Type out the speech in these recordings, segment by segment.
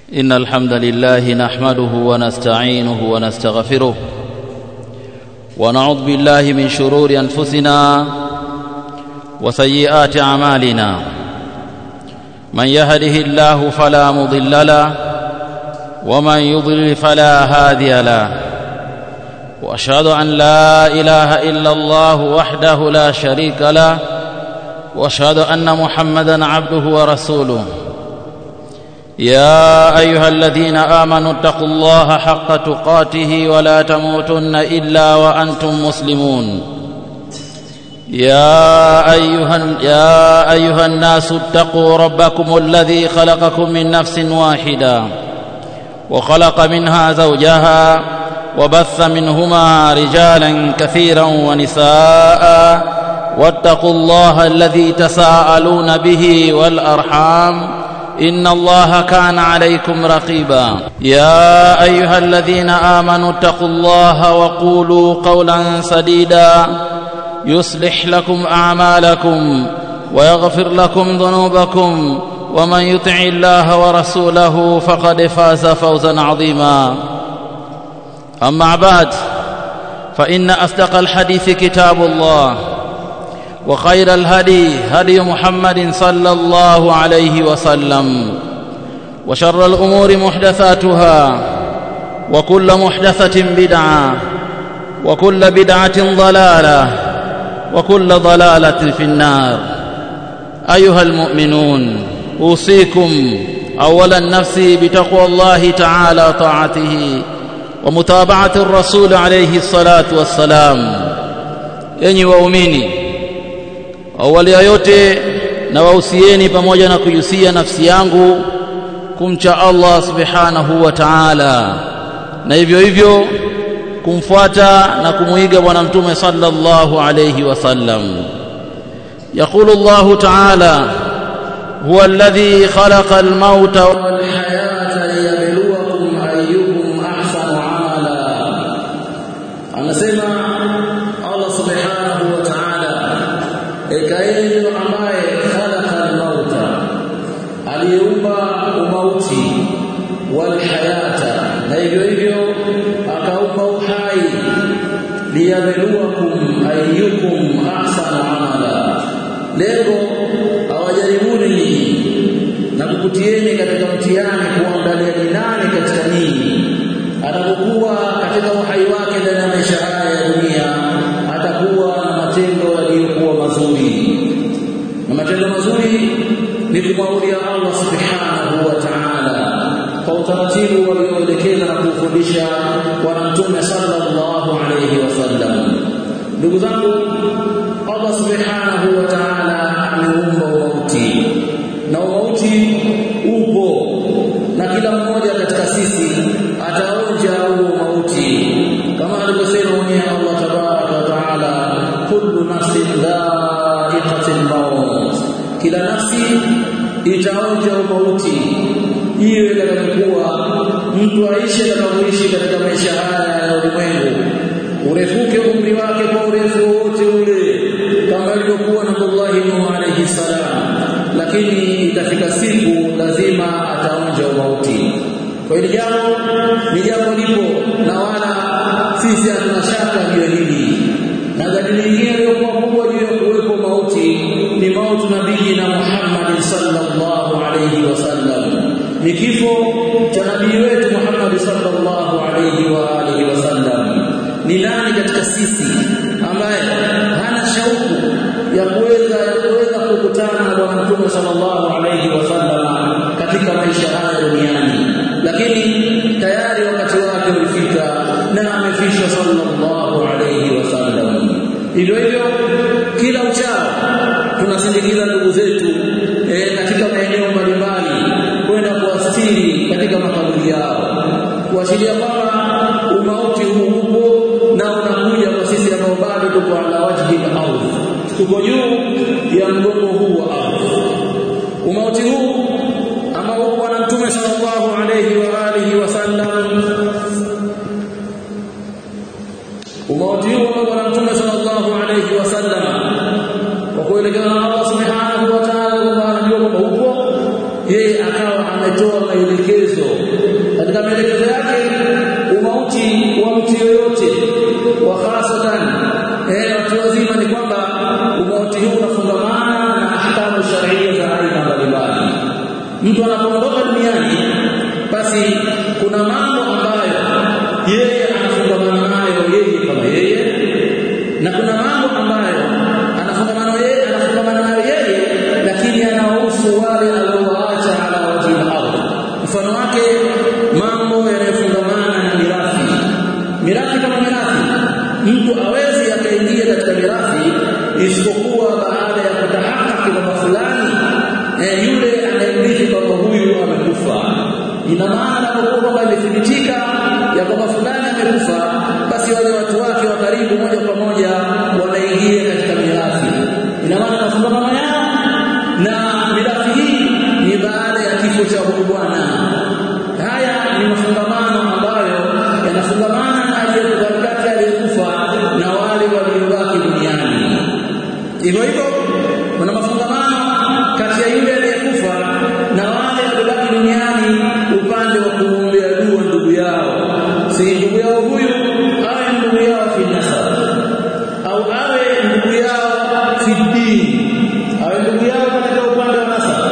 إن الحمد لله نحمده ونستعينه ونستغفره ونعوذ بالله من شرور أنفسنا وسيئات أعمالنا من يهده الله فلا مضل له ومن يضلل فلا هادي له واشهد ان لا اله الا الله وحده لا شريك له واشهد ان محمدا عبده ورسوله يا ايها الذين امنوا اتقوا الله حق تقاته ولا تموتن الا وانتم مسلمون يا ايها يا ايها الناس اتقوا ربكم الذي خلقكم من نفس واحده وخلق منها زوجها وبث منهما رجالا كثيرا ونساء واتقوا الله الذي تساءلون به والارحام ان الله كان عليكم رقيبا يا ايها الذين امنوا اتقوا الله وقولوا قولا سديدا يصلح لكم اعمالكم ويغفر لكم ذنوبكم ومن يطع الله ورسوله فقد فاز فوزا عظيما اما بعد فان اصدق الحديث كتاب الله وخير الهدي هدي محمد صلى الله عليه وسلم وشر الامور محدثاتها وكل محدثه بدعه وكل بدعه ضلاله وكل ضلاله في النار ايها المؤمنون اوصيكم اولا نفسي بتقوى الله تعالى طاعته ومتابعه الرسول عليه الصلاه والسلام enyi waumini awali ya yote na wausieni pamoja na kujusia nafsi yangu kumcha Allah subhanahu wa ta'ala na hivyo hivyo kumfuata na kumuiga bwana mtume sallallahu alayhi wasallam يقول الله تعالى هو الذي خلق الموت والحياة ليبلوكم أيكم أحسن عملا anasema Allah subhanahu wa ta'ala ekaeni ambaye khalaqa al-mauta aliumba umauti wal hayata na hivyo hivyo akaumba uhai liyabluwakum ayyukum ahsanu amala lengo awajaribuni nyinyi na kukutieni katika mtihani kuangalia ni nani katika nyinyi atakokuwa katika uhai wake ndani ya maisha haya ya dunia atakuwa na matendo yaliyokuwa mazuri na matendo mazuri ni kumwabudia Allah subhanahu wa ta'ala kwa utaratibu walioelekeza na kufundisha bwana mtume sallallahu alayhi wasallam ndugu zangu Allah subhanahu wa ta'ala ameumba mauti na mauti upo na kila mmoja katika sisi ataonja huo mauti kama alivyosema mwenyewe Allah tabaraka wa taala kullu nafsin dha'iqatul maut kila nafsi itaonja mauti hiyo itakayokuwa mtu aishi atakapoishi katika maisha haya ya ulimwengu urefuke umri wake kwa urefu wote ule kama ilivyokuwa Nabii Nuh alayhi salam lakini itafika siku lazima ataonja mauti kwa hiyo jambo ni jambo lipo na wala sisi hatuna shaka juu ya hili na dalili nyingine iliyokuwa kubwa juu ya kuwepo mauti ni mauti nabii na Muhammad sallallahu alayhi wasallam ni kifo cha nabii wetu Muhammad sallallahu alayhi wa alihi wasallam ni nani katika sisi ambaye hana shauku ya kuweza kuweza kukutana na bwana mtume sallallahu alayhi wasallam katika maisha haya duniani lakini tayari wakati wake ulifika na amefishwa sallallahu alayhi wasallam hivyo hivyo kila uchao tunasindikiza ndugu zetu e, katika maeneo mbalimbali kwenda kuwastiri katika makaburi yao kuashiria kwamba umauti huu upo na unakuja kwa sisi ambao bado tuko ala wajhi al-ardh tuko juu ya mgongo huu wa ardhi umauti huu ambao bwana mtume sallallahu alayhi wa alihi wasallam umauti huu ambao bwana mtume sallallahu alayhi wasallam kwa kuelekea na Allah subhanahu wa ta'ala kwamba anajua kwamba upo yeye akawa ametoa maelekezo katika maelekezo yake umauti wa mtu yoyote wa hasatan eh watu wazima ni kwamba umauti huu unafungamana na ahkamu sharia za aina mbalimbali mtu anapoondoka duniani basi kuna mambo ambayo yeye anafungamana nayo yeye kama yeye na kuna mambo ambayo anafungamana yeye anafungamana nayo yeye lakini anahusu wale aliowaacha ala wajhi al-ardh mfano wake mambo yanayofungamana na mirathi mirathi kama mirathi mtu awezi akaingia katika mirathi isipokuwa baada ya kutahakiki kwamba fulani eh, yule anayemrithi kwamba huyu amekufa ina maana anapokuwa kwamba imethibitika ya kwamba fulani amekufa basi wale watu wake wa karibu moja kwa moja wanaingia katika mirathi ina maana mafungamano yao na mirathi hii ni baada ya kifo cha huyu bwana haya ni mafungamano ambayo yanafungamana na aliyekati aliyekufa na wale waliobaki duniani hivyo hivyo kuna mafungamano kati ya yule aliyekufa na wale waliobaki duniani upande wa kumwombea dua ndugu yao si ndugu yao huyu awe ndugu yao fi nasab au awe ndugu yao fi dini awe ndugu yao katika upande wa nasab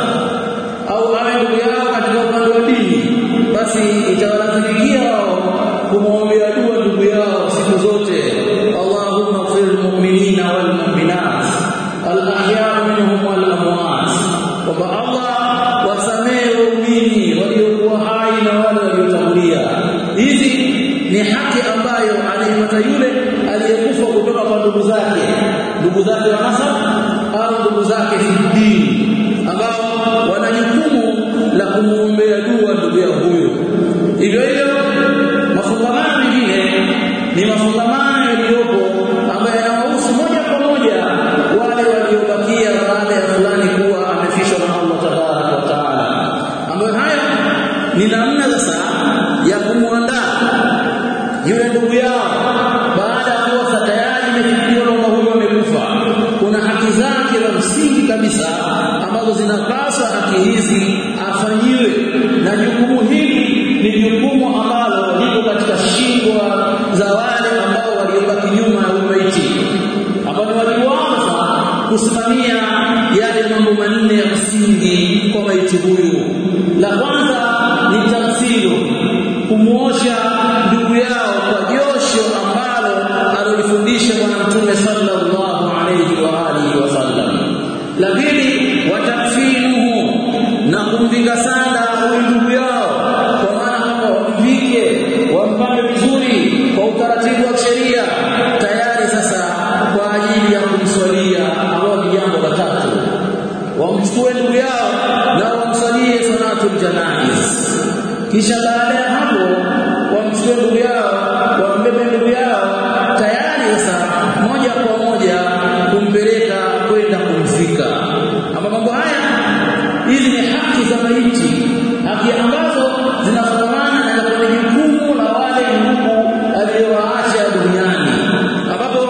au awe ndugu yao katika upande wa dini basi itawalazikia wao kumwombea dua ndugu yao siku zote Allahumma fil mu'minina wal mu'minat al ahya minhum wal amwat kwamba Allah wasamehe waumini waliokuwa hai na wale waliotangulia hizi ni haki ambayo anaipata yule aliyekufa kutoka kwa ndugu zake ndugu zake wa nasab au ndugu zake fi dini ambao wana jukumu la kumwombea dua ndugu yao huyo hivyo hivyo mafungamano mengine ni mafungamano yaliyopo ambayo yanawahusu moja kwa moja wale waliobakia baada ya fulani kuwa amefishwa na Allah tabaraka wa taala ambayo haya ni namna sasa ya kumwandaa yule ndugu yao baada ya kuwa tayari imefikiwa kwamba huyo amekufa kuna haki zake za msingi kabisa ambazo zinapaswa haki hizi afanyiwe na jukumu hili ni jukumu ambalo liko katika shingo za wale ambao waliobaki nyuma ya umaiti ambao ni wajibu wao kusimamia yale mambo manne ya msingi kwa maiti huyu la kwanza ni tamthilo kumuosha ndugu yao kwa josho ambalo alilifundisha bwana mtume sallallahu alayhi wa alihi wasallam la pili watakfinuhu na kumvika sanda huyu ndugu yao kwa maana kwamba wamvike wampambe vizuri kwa utaratibu wa sheria tayari sasa kwa ajili ya kumswalia ambao ni jambo la tatu wamchukue ndugu yao na wamsalie salatul janaiz kisha baada ya hapo wamchukue ndugu yao wambebe ndugu yao tayari sasa moja kwa moja kumpeleka kwenda kumzika ama mambo haya hizi ni haki za maiti haki ambazo zinafungamana na kwenye jukumu la wale ndugu aliyowaacha duniani ambapo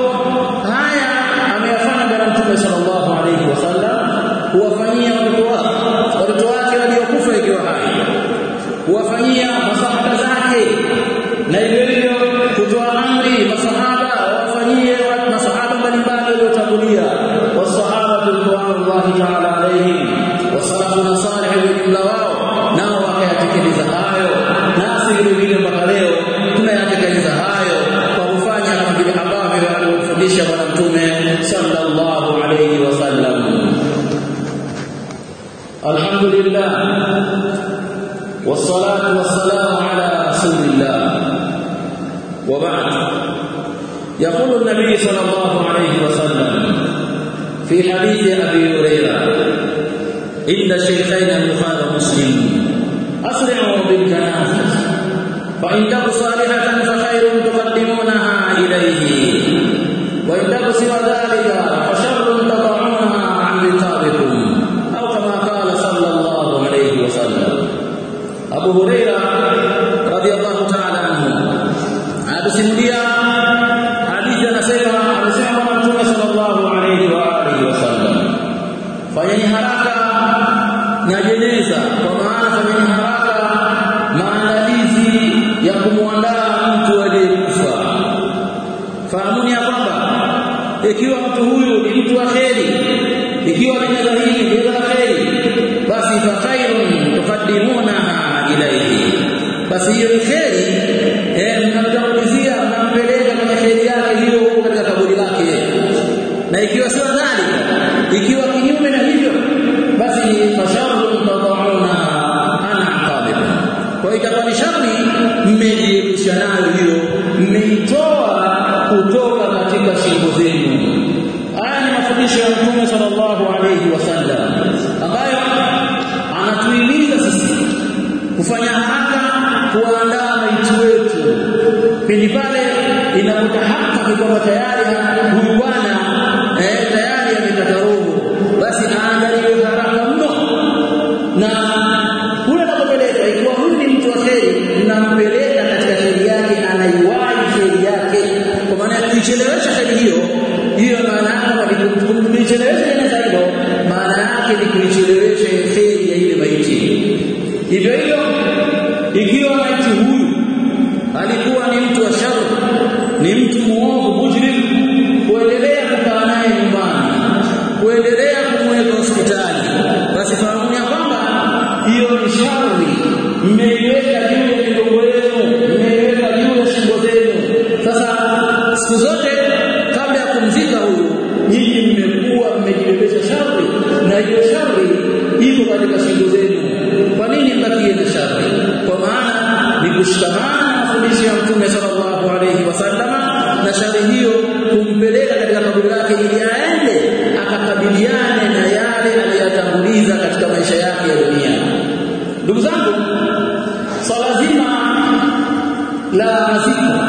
haya ameyafanya bwana mtume sallallahu alaihi wasallam huwafanyia watoto wake watoto wake waliokufa ikiwa hai huwafanyia masahaba zake na hivyo hivyo kutoa amri masahaba wafanyie masahaba mbalimbali waliotangulia wasahaba ridwanullahi ta'ala alayhim wasalafuna salih ujumla wao nao wakayatekeleza hayo nasi vile vile mpaka leo tunayatekeleza hayo kwa kufanya kama vile ambavyo alivyofundisha bwana mtume sallallahu alayhi wasallam alhamdulillah والصلاة والسلام على رسول الله وبعد يقول النبي صلى الله عليه وسلم في حديث أبي هريرة عند الشيخين البخاري ومسلم أسرعوا بالجنازة فإن تك صالحة فخير تقدمونها إليه وإن تك سوى ذلك فشر تضعونها عن رقابكم أو كما قال صلى الله عليه وسلم Abu Huraira radhiallahu ta'ala anhu anasimulia hadithi anasema amesema Bwana Mtume sallallahu alayhi wa alihi wasallam fanyeni haraka na jeneza kwa maana fanyeni haraka maandalizi ikiwa mtu huyu ni mtu wa kheri ikiwa ni hili ni la kheri basi fa khairun tuqaddimunaha ilayhi basi hiyo ni kheri eh mnamtangulizia mnampeleka kwenye kheri yake hiyo huko katika kaburi lake na ikiwa sio dhalika ikiwa kinyume na hivyo basi fasharun tad'una ana aqabib kwa itakuwa ni shari mmejiepusha nayo hiyo mmeitoa kutoka katika shingo zenu haya ni mafundisho ya mtume sallallahu alayhi wasallam ambayo anatuhimiza sisi kufanya haraka kuandaa maiti wetu pindi pale inapotahakiki kwamba tayari huyu bwana eh, tayari amekata roho basi aandaliwe haraka mno na kule anapopeleka ikiwa huyu ni mtu wa kheri mnampeleka katika kheri yake anaiwahi kheri yake kwa maana ya kuichelewesha kheri hiyo hiyo maana yake ni kuichelewesha jeneza hilo maana yake ni kuichelewesha kheri ya ile maiti hivyo hivyo ikiwa maiti huyu alikuwa ni mtu wa shari ni mtu muovu mujrim kuendelea kukaa naye nyumbani kuendelea kumweka hospitali basi fahamu ya kwamba hiyo ni shari mmeiweka juu ya migongo yenu mmeiweka juu ya shingo zenu sasa siku zote kabla ya kumzika huyu nyinyi mmekuwa mmejibebesha shari na hiyo shari iko katika shingo zenu kwa nini mbakie na shari kwa maana ni kushikamana na mafundisho ya mtume sallallahu alayhi wasallama na shari hiyo kumpeleka katika kaburi lake ili aende akakabiliane na yale aliyotanguliza katika maisha yake ya dunia ndugu zangu swala zima la maziko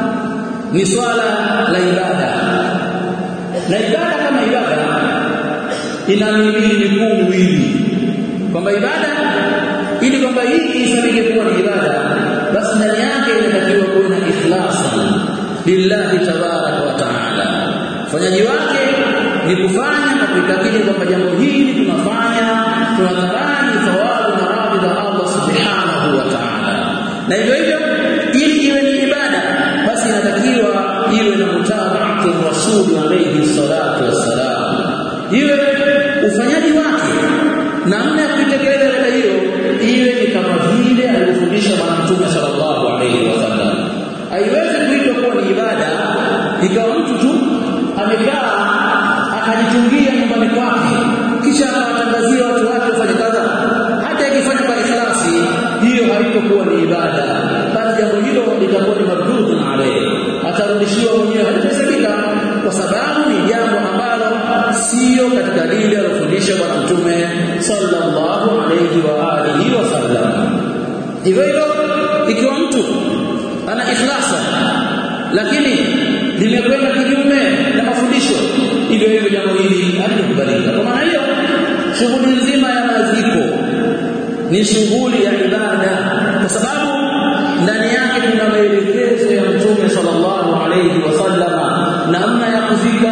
ni swala la ibada na ibada kama ibada ina mihimili mikuu miwili kwamba ibada ili kwamba hii isabike kuwa ni ibada basi ndani yake inatakiwa kuwa na ikhlasi lillahi tabaraka wa taala ufanyaji wake ni kufanya na kuitakidi kwamba jambo hili tunafanya tunataraji thawabu na radhi za Allah subhanahu wa taala na hivyo hivyo ili iwe ni ibada basi inatakiwa iwe na mutabaatu rasuli alayhi salatu wassalam iwe ufanyaji wake namna ya kuitekeleza ibada hiyo iwe ni kama vile alivyofundisha bwana mtume sallallahu alayhi wasallam haiwezi kuitwa kuwa ni ibada ikawa mtu tu amekaa akajitungia nyumbani kwake kisha akawatangazia watu wake wafanye kadha hata ikifanya kwa ikhlasi hiyo haitokuwa ni ibada bali jambo hilo litakuwa ni mardudun alayhi atarudishiwa mwenyewe halitasabika kwa sababu ni jambo ambalo sio katika lile alofundisha bwana mtume sallallahu alayhi wa alihi wasallam hivyo hivyo ikiwa mtu ana ikhlasa lakini limekwenda kinyume na mafundisho hivyo hivyo jambo hili halikubalika kwa maana hiyo shughuli nzima ya maziko ni shughuli ya ibada kwa sababu ndani yake kuna maelekezo ya mtume sallallahu alayhi wasallama namna ya kuzika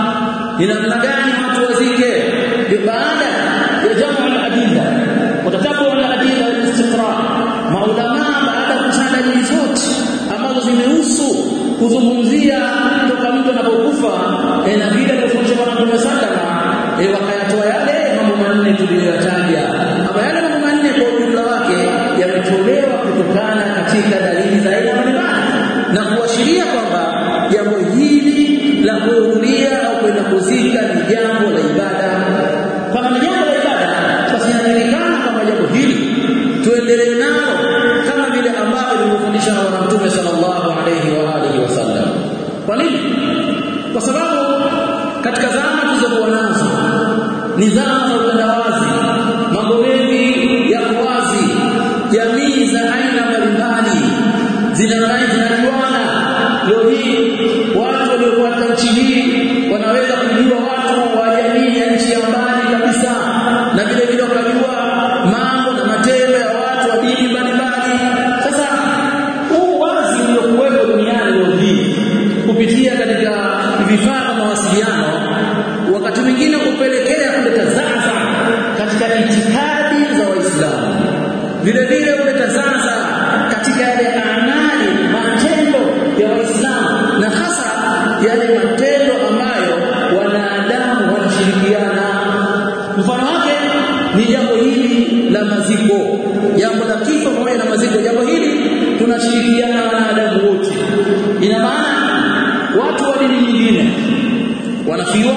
ni namna gani watu wazike baada ya jamu al-adilla watatabu al-adilla al-istiqra maulama baada ya kusanya dalili zote ambazo zimehusu kuzungumzia toka mtu anapokufa na vile alivyofundisha bwana Mtume sallama wakayatoa yale mambo manne tuliyoyataja ama yale mambo manne kwa ujumla wake yametolewa kutokana katika dalili za aina mbalimbali na kuashiria kwamba jambo hili la kuhudhuria au kwenda kuzika ni jambo la ibada kama ni jambo la ibada basi inajulikana kwamba jambo hili tuendelee nalo kama vile ambavyo lilivyofundisha na bwana mtume sallallahu alayhi wa alihi wasallam kwa nini kwa sababu katika zama tulizokuwa nazo ni zama za utandawazi mambo mengi ya wazi jamii za aina mbalimbali zinajuana leo hii watu waliokuwa katika nchi hii wanaweza kujua watu wa jamii ya nchi ya mbali kabisa na vile vile wakajua mambo na matendo ya watu wa dini mbalimbali sasa huu wazi uliokuwepo duniani leo hii kupitia katika vifaa vya mawasiliano wakati mwingine kupelekea kuleta zaza katika itikadi za waislamu vile vile kuleta zaza katika yale amali kifo pamoja na maziko jambo hili tunashirikiana na wanadamu wote ina maana watu wa dini nyingine wanafiwa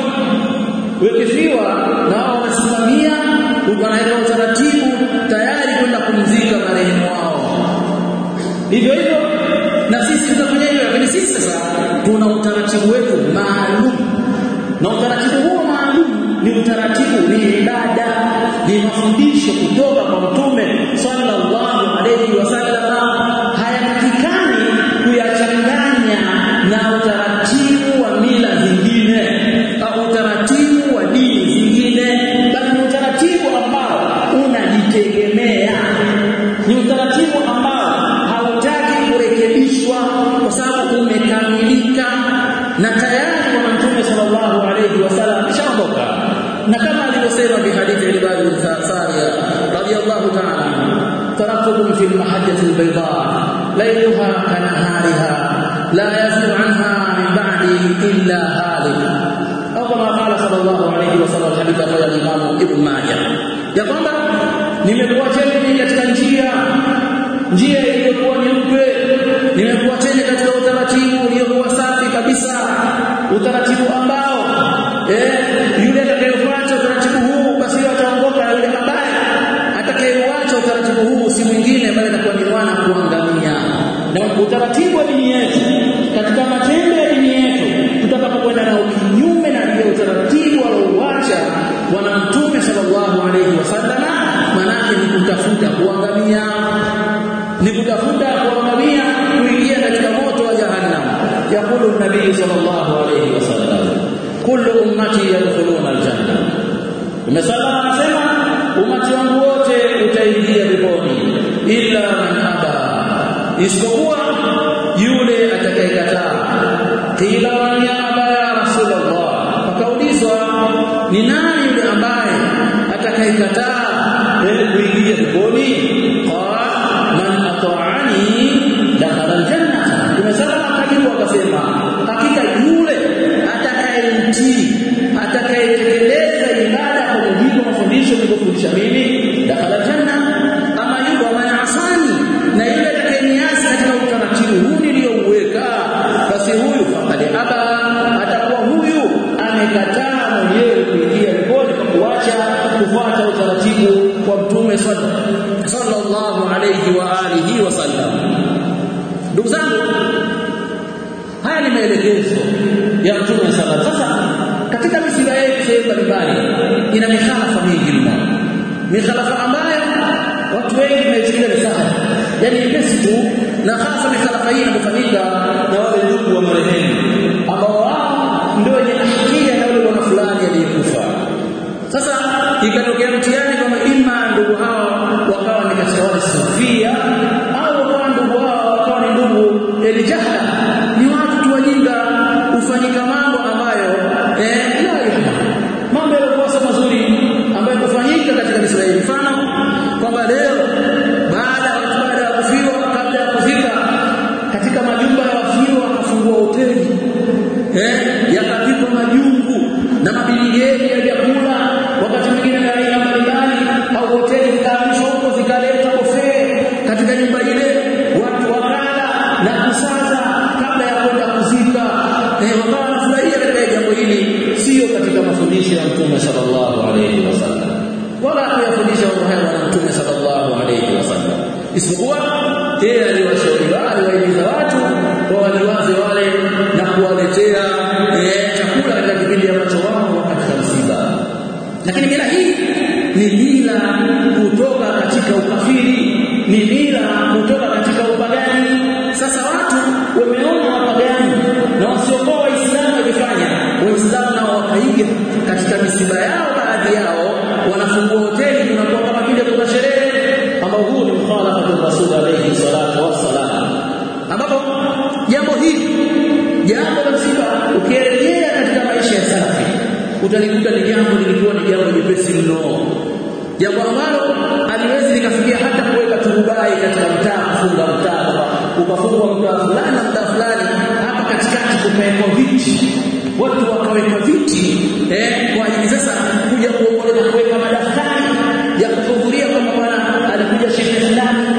wekefiwa na wao wanasimamia wanaweka utaratibu tayari kwenda kumzika marehemu wao hivyo hivyo na sisi tutafanya hivyo lakini sisi sasa tuna utaratibu wetu maalum na utaratibu huo maalum ni utaratibu ni ibada ni mafundisho kutoka kwa mtume sallallahu alayhi wasallam hayatakikani kuyachanganya na utaratibu wa mila zingine au utaratibu wa dini zingine bali ni utaratibu ambao unajitegemea ni utaratibu ambao hautaki kurekebishwa kwa sababu umekamilika na tayari kwa mtume sallallahu alayhi wasallam kishaondoka na kama alivyosema bi hadithi al-ibad al-sariya radiyallahu ta'ala taraktukum fi al-mahajjati al-bayda laylaha kanahariha la yazighu anha min ba'di illa halik au kama qala sallallahu alayhi wasallam hadith ya Imam Ibn Majah ya kwamba nimekuacheni katika njia njia iliyokuwa nyeupe nimekuacheni katika utaratibu uliokuwa safi kabisa utaratibu ambao eh yule atakayefuata utaratibu huu basi ataongoka yule ambaye atakayeuacha utaratibu huu si mwingine bali atakuwa ni mwana kuangamia na utaratibu wa dini yetu katika matendo ya dini yetu tutakapokwenda na kinyume na ile utaratibu aliouacha bwana mtume sallallahu alayhi wasallam manake ni kutafuta kuangamia ni kutafuta kuangamia kuingia katika moto wa jahannam yaqulu nabii sallallahu alayhi wasallam kullu ummati yadkhuluna aljanna Mtume anasema umati wangu wote utaingia peponi illa man aba isipokuwa yule atakayekataa qila man aba ya rasulullah akaulizwa ni nani yule ambaye atakayekataa kuingia peponi qala man ata'ani dakhala aljanna tumesema akajibu akasema hakika yule atakayemtii atakayetekeleza ibada kwa mujibu wa mafundisho niliyofundisha mimi dakhala aljanna ama yule man asani na yule atakayeniasi katika utaratibu huu niliyouweka basi huyu faqad aba atakuwa huyu amekataa mwenyewe kuingia peponi kwa kuacha kufuata utaratibu wa mtume sallallahu alayhi wa alihi wasallam ndugu zangu haya ni maelekezo ya mtume sallallahu sasa katika misiba yetu sehemu mbalimbali ina mikhalafa mingi mno mikhalafa ambayo watu wengi tunaichukulia ni sawa yani nyepesi tu na hasa mikhalafa hii inapofanyika na wale ndugu wa marehemu ambao wao ndio wenye hakia na yule bwana fulani aliyekufa sasa ikatokea mtihani kwamba ima ndugu hao wakawa ni katika wale sufia au wakawa ndugu hao wakawa ni ndugu elijahla ni watu tu wajinga hufanyika mambo ambayo eh la mambo yalikuwa mazuri ambayo kufanyika katika Israeli mfano kwamba leo baada ya baada ya kufiwa kabla ya kufika katika majumba ya wafiwa wakafungua hoteli eh yakapikwa majungu na mabiligeni ya vyakula wakati mwingine na aina mbalimbali au hoteli zikahamishwa huko zikaleta buffet katika nyumba ile watu wakala na kusaza kabla ya kwenda kuzika eh wakawa wanafurahia katika jambo hili sio katika mafundisho ya Mtume sallallahu alaihi wasallam wala kuyafundisha mambo haya na Mtume sallallahu alaihi wasallam isipokuwa yeye aliwashauri wale waimiza watu kwa waliwaze wale na kuwaletea eh, chakula katika kipindi ambacho wao katika msiba lakini mila hii ni mila kutoka katika ukafiri ni mila kutoka katika upagani sasa watu wameona wapagani na wasiokuwa waislamu wakifanya waislamu nao wakaiga katika misiba yao baadhi yao wanafungua hoteli kunakuwa kama vile kuna sherehe ambao huu ni mukhalafatu rasul alayhi salatu wassalam ambapo jambo hili jambo la msiba ukirejea katika maisha ya salafi utalikuta ni jambo lilikuwa ni jambo jepesi mno jambo ambalo aliwezi likafikia hata kuweka turubai katika mtaa kufunga mtaa ukafungwa mtaa fulani na mtaa fulani hapa katikati kukawekwa viti watu wakaweka viti eh, kwa ajili sasa kuja kuongoza kuweka madaftari ya kuhudhuria kwamba bwana alikuja shehe fulani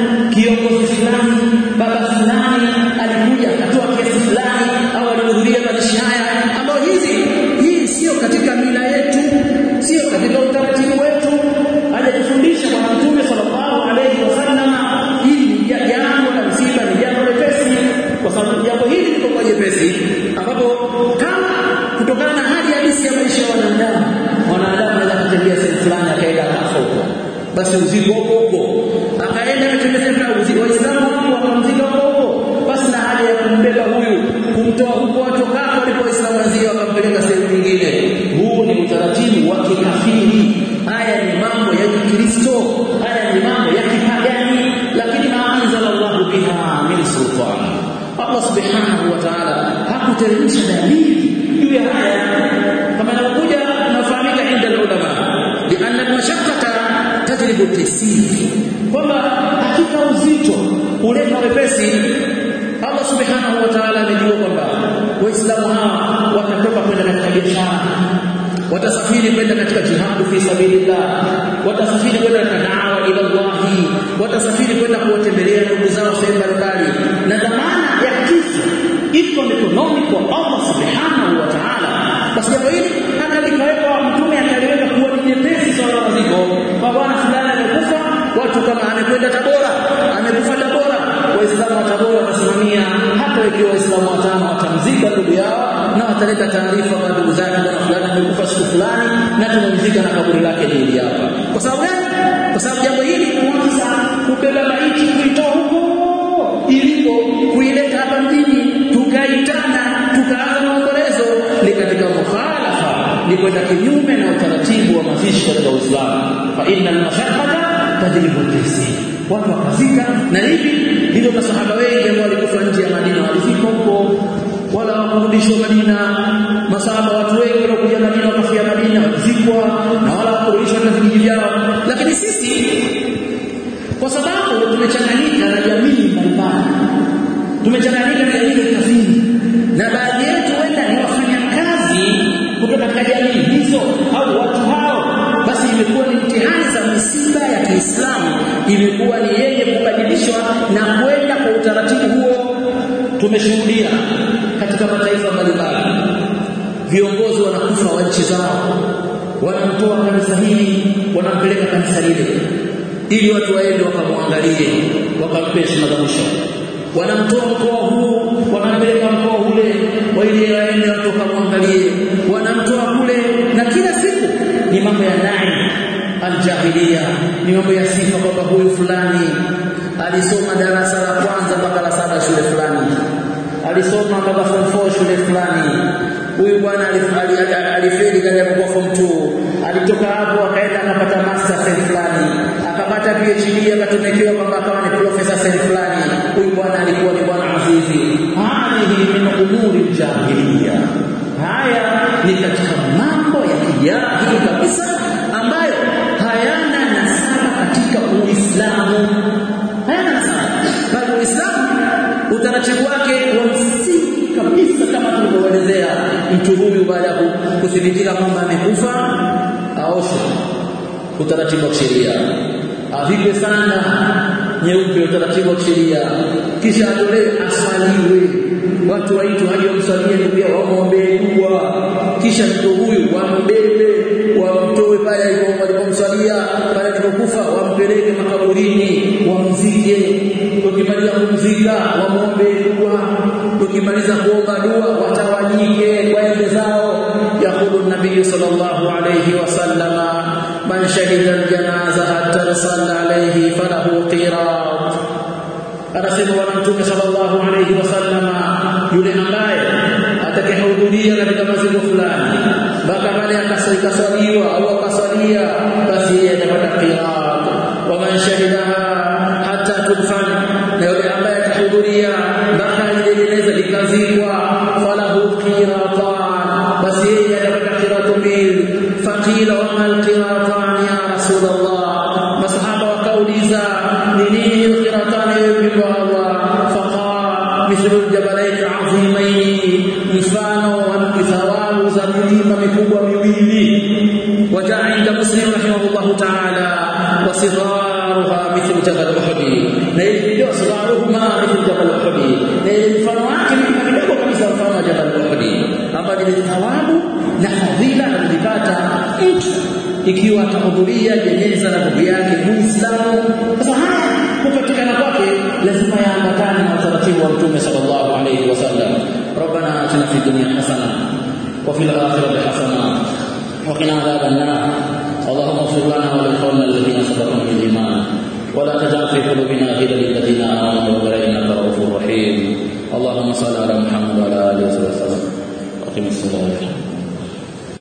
kiongozi fulani baba fulani alikuja akatoa kiasi fulani au alihudhuria mazishi haya ambayo hizi hii sio katika mila yetu sio katika utaratibu wetu hajatufundisha bwana mtume sallallahu alaihi wasallam hili ni jambo la msiba ni jambo lepesi kwa sababu jambo hili liko kwa jepesi ambapo kama kutokana na hali halisi ya maisha ya wanadamu wanadamu anaweza kutembea sehemu fulani akaenda akafa huko basi uziko huko huko akaenda akatembea sehemu uziko waislamu wako wakamzika huko huko basi na haja ya kumbeba huyu kumtoa huko watokako alipo waislamu wenzio wakampeleka sehemu nyingine huu ni utaratibu wa kikafiri haya ni mambo ya kikristo haya ni mambo ya kipagani lakini maanzala Allahu biha min sultan Allah subhanahu wa ta'ala hakuteremsha dalili juu ya haya kama inakuja nafahamika inda ulama lianna almashaqqata tajribu taysir kwamba hakika uzito huleta wepesi Allah subhanahu wa ta'ala amejua kwamba waislamu hawa watatoka kwenda katika biashara watasafiri kwenda katika jihadu fi sabilillah watasafiri kwenda katika da'wa ila Allah watasafiri kwenda kuwatembelea ndugu zao sehemu mbalimbali na dhamana ya kifo iko mikononi kwa Allah subhanahu wa ta'ala basi jambo hili analikaweka mtume akaliweka kuwa ni nyepesi swala la ziko kwa bwana fulani amekufa watu kama amekwenda Tabora amekufa Tabora waislamu wa Tabora watasimamia hata ikiwa waislamu watano watamzika ndugu yao na wataleta taarifa kwa ndugu zake bwana fulani amekufa siku fulani na tumemzika na kaburi lake hili hapa kwa sababu gani kwa sababu jambo hili kuanza kubeba maiti kuitoa huko ilipo kuileta hapa mjini tukaitana tukaanza maombolezo ni katika mukhalafa ni kwenda kinyume na utaratibu wa mazishi katika Uislamu fa inna al-mashaqqata tajribu at-taysir watu wakazika na hivi ndivyo masahaba wengi ambao walikufa nje ya Madina walifika huko wala hawakurudishwa Madina masahaba watu wengi waliokuja Madina wakafia Madina walizikwa na wala hawakurudishwa katika vijiji vyao lakini sisi kwa sababu tumechanganyika na jamii mbalimbali tumechanganyika na jamii za kazini na baadhi yetu wenda ni wafanyakazi kutoka katika jamii hizo au watu hao basi imekuwa ni mtihani za misiba ya Kiislamu imekuwa ni yenye kubadilishwa na kwenda kwa utaratibu huo tumeshuhudia katika mataifa mbalimbali viongozi wanakufa wa nchi zao wanamtoa kanisa hili wanampeleka kanisa lile ili watu waende wakamwangalie wakampe heshima za mwisho wanamtoa mkoa huu wanampeleka mkoa ule ili waende watu wakamwangalie wanamtoa kule na kila siku ni mambo ya nai aljahilia ni mambo ya sifa kwamba huyu fulani alisoma darasa la kwanza mpaka la saba shule fulani alisoma mpaka form 4 shule fulani huyu bwana alifeli kaja kwa form 2 alitoka hapo akaenda akapata master sehemu fulani akapata PhD akatumekewa kwamba akawa ni professor sehemu fulani huyu bwana alikuwa ni bwana azizi hadihi min umuri jahiliya haya ni katika mambo ya kijahili kabisa ambayo hayana nasaba katika Uislamu hayana nasaba bali Uislamu utaratibu wake wa msingi kabisa kama tulivyoelezea mtu huyu baada ya kuthibitika kwamba amekufa aoshwe utaratibu wa sheria avikwe sana nyeupe utaratibu wa sheria kisha atolewe aswaliwe watu waitu haja wamswalie ndugu yao wamwombee dua kisha mtu huyu wambebe wamtoe pale walipomswalia pale alipokufa wampeleke makaburini wamzike ukimaliza kumzika wamwombe dua ukimaliza kuomba dua watawanyike waende zao yaqulu nabii sallallahu alayhi wasallama man shahida aljanaza hatta salla alayhi falahu qirat anasema bwana mtume sallallahu alayhi wasallama yule ambaye atakayehudhuria katika maziko fulani mpaka pale akaswaliwa au akasalia basi yeye atapata qirat wa man shahidaha hatta tudfan na yule ambaye atahudhuria mpaka ile jeneza likazikwa falahu qiratan basi yeye atapata qiratu mbili faqila wa mal qiratan ya rasulullah masahaba wakauliza ni nini hiyo qiratan hiyo Allah faqala mithlu aljabalain azimain mfano wa thawabu za milima mikubwa miwili wajaa inda muslim rahimahullah ta'ala wa sigharuha mithlu jabal uhud na ile video sabaruhuma mithlu jabal Uhud na ile mfano wake ni kidogo kabisa mfano wa jabal Uhud ambapo ile thawabu na fadhila anazipata mtu ikiwa atahudhuria jeneza la ndugu yake Muislamu. Sasa haya kupatikana kwake lazima yaambatane na utaratibu wa Mtume sallallahu alayhi wasallam. Rabbana atina fid dunya hasana wa fil akhirati hasana wa qina adhaban nar. اللهم اغفر لنا ولإخواننا الذين سبقونا بالإيمان ولا تجعل في قلوبنا غلا للذين آمنوا ربنا إنك رؤوف رحيم اللهم صل على محمد وعلى آله وصحبه وسلم أقم الصلاة